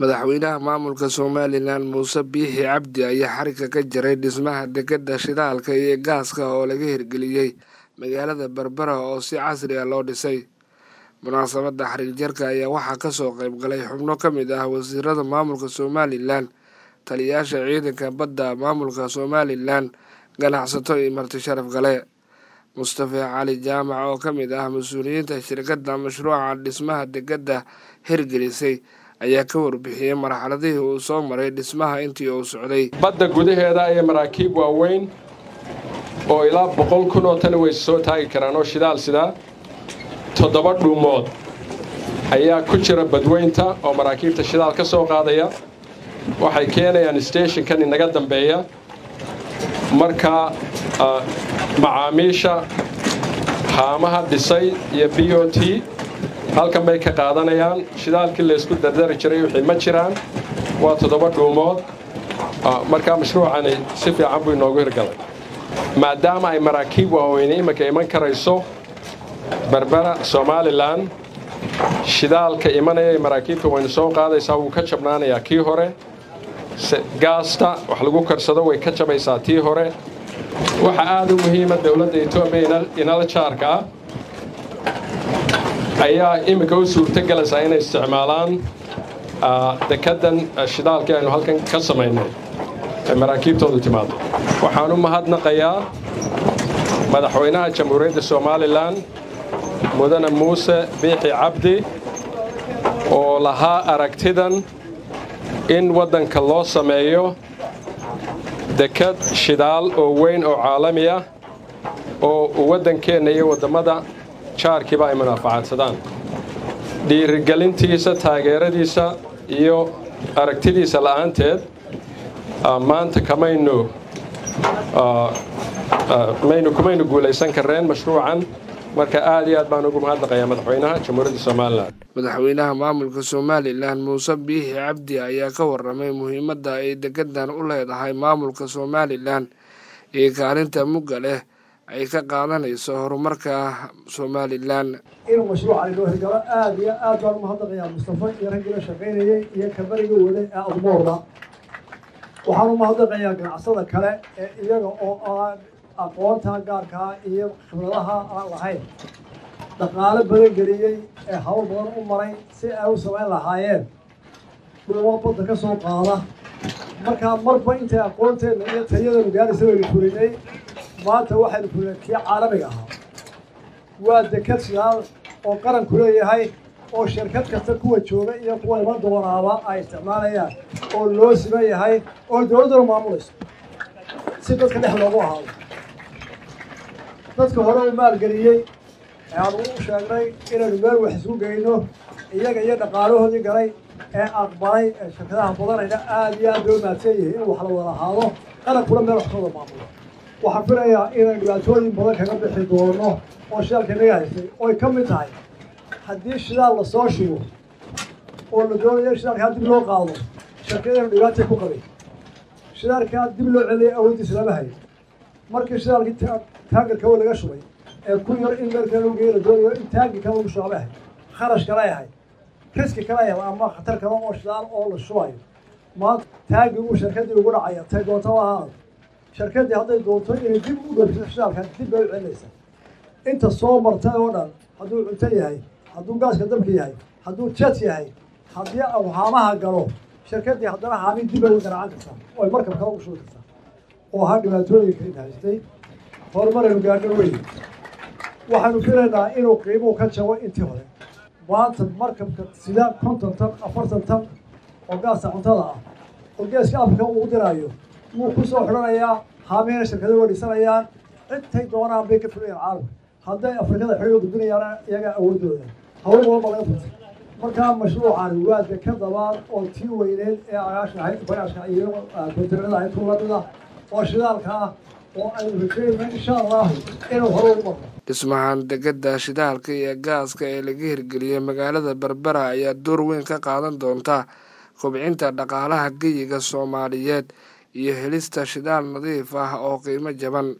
madaxweynaha maamulka somalilan muuse biixi cabdi ayaa xarigga ka jaray dhismaha dekadda shidaalka iyo gaaska oo laga hirgeliyey magaalada berbera oo si casri ah loo dhisay munaasabadda xarig jarka ayaa waxaa kasoo qayb galay xubno ka mid ah wasiirada maamulka somalilan taliyayaasha ciidanka badda maamulka somalilan ganacsato iyo marti sharaf gale mustafa cali jaamac oo ka mid ah mas-uuliyiinta shirkadda mashruuca dhismaha dekadda hirgelisay ayaa ka warbixiyey marxaladihii uu soo maray dhismaha intii uu socday badda gudaheeda iyo maraakiib waaweyn oo ilaa boqol kun oo tani way soo taagi karaan oo shidaal sidaa toddoba dhuumood ayaa ku jira badweynta oo maraakiibta shidaal ka soo qaadaya waxay keenayaan steshinkan inaga dambeeya marka macaamiisha haamaha dhisay iyo b o t halkan bay ka qaadanayaan shidaalkii laysku dardari jiray wixii ma jiraan waa toddoba dhuumood markaa mashruucani si fiican buu inoogu hirgalay maadaama ay maraakiib waaweyne iminka iman karayso berbera somalilan shidaalka imanaya maraakiibta waynu soo qaadaysaa wuu ka jabnaanayaa kii hore gaasta wax lagu karsado way ka jabaysaa tii hore waxaa aada u muhiima dowladda etoobiya inala jaarka ah ayaa iminka u suurtogelaysaa inay isticmaalaan dekaddan shidaalkii aynu halkan ka samaynay ay maraakiibtoodu timaado waxaan u mahadnaqayaa madaxweynaha jamhuuriyadda somalilan mudane muuse biixi cabdi oo lahaa aragtidan in waddanka loo sameeyo dekad shidaal oo weyn oo caalami ah oo waddankeenna iyo waddammada jaarkiiba ay munaafacadsadaan dhiirigelintiisa taageeradiisa iyo aragtidiisa la'aanteed maanta kamaynu maynu kumaynu guulaysan karreen mashruucan marka aad iyo aad baan ugu mahadnaqayaa madaxweynaha jamhuuriyadda somalilan madaxweynaha maamulka somalilan muuse biixi cabdi ayaa ka warramay muhiimadda ay degadan u leedahay maamulka somalilan iyo kaalinta mugga leh ay ka qaadanayso horumarka somalilan inuu mashruuca inoo hirgalo aad iyo aad baan umahadnaqayaa mustafa iyo raggii la shaqaynayey iyo kabariga waday ee admoorda waxaan umahadnaqayaa ganacsada kale ee iyaga oo aan aqoonta gaarkaa iyo khibradaha aan lahayn dhaqaalo badan geliyey ee hawl badan u maray si ay u samayn lahaayeen dhuumo badda ka soo qaada markaa marba intay aqoonteenna iyo tayadanu gaaraysa waynu fulinay maanta waxaynu fulinay kii caalamiga ahaa waa dekad shidaal oo qaranku leeyahay oo shirkad kasta kuwa jooga iyo kuwa iman doonaaba ay isticmaalayaan oo loo siman yahay oo dowladduna maamulayso si dadka dhex loogu ahaado dadka hore u maalgeliyey ee aanu u sheegnay inaynu meel wax isku geyno iyaga iyo dhaqaalahoodii galay ee aqbalay ee shirkadaha badanayna aada iyo aad bay u mahadsan yihiin in wax la wada ahaado qarankuna meel wax ka wada maamulo waxaan filayaa inay dhibaatooyin badan kaga bixi doono oo shidaalka inaga haystay oy ka mid tahay haddii shidaal lasoo shubo oo la doonayo shidaalkaa dib loo qaado shirkadaynu dhibaatay ku qabay shidaalkaa dib loo celiyay awooddiisa lama hayo markii shidaalkii taagarka oo laga shubay ee ku yar in meel kale lagu geeyo la doonayo in taangi kale lagu shuba ahay kharash kale ahay riski kale ahay ama khatar kale oo shidaal oo la shubayo maanta taangiguu shirkadii ugu dhacaya tay doonta waa ahaada shirkadii hadday doonto inay dib u dhoofiso shidaalka dib bay u celinaysaa inta soo martay oo dhan hadduu cunto yahay hadduu gaaska dabka yahay hadduu jet yahay haddii au haamaha galo shirkadii haddana haami dib bay u garacan kartaa oo ay markab kale ugu shubi kartaa oo ahaa dhibaatooyinka in haystay horumaraynu gaadho weyn waxaanu filaynaa inuu qiimuhu ka jabo intii hore maanta markabka sida konton tan afartan tan oo gaasta cuntada ah oo geeska afrika uu diraayo wuu ku soo xidhanayaa haamihina shirkada waa dhisanayaan intay doonaan bay ka filayaan caalamka hadday afrikada xidhiga gudbinayaana iyagaa awooddooda hawl badan baa laga furtay markaa mashruucani waa deka dabaad oo tii weyneed ee agaasha ahayd bagaashka iyo kontinada ahayd tuuladida oo shidaalka ah oo aynu rajeynayna insha allahu inuu hore ugu marno dhismahan dekadda shidaalka iyo gaaska ee laga hirgeliyey magaalada berbera ayaa door weyn ka qaadan doonta kobcinta dhaqaalaha geyiga soomaaliyeed iyo helista shidaal nadiif ah oo qiimo jaban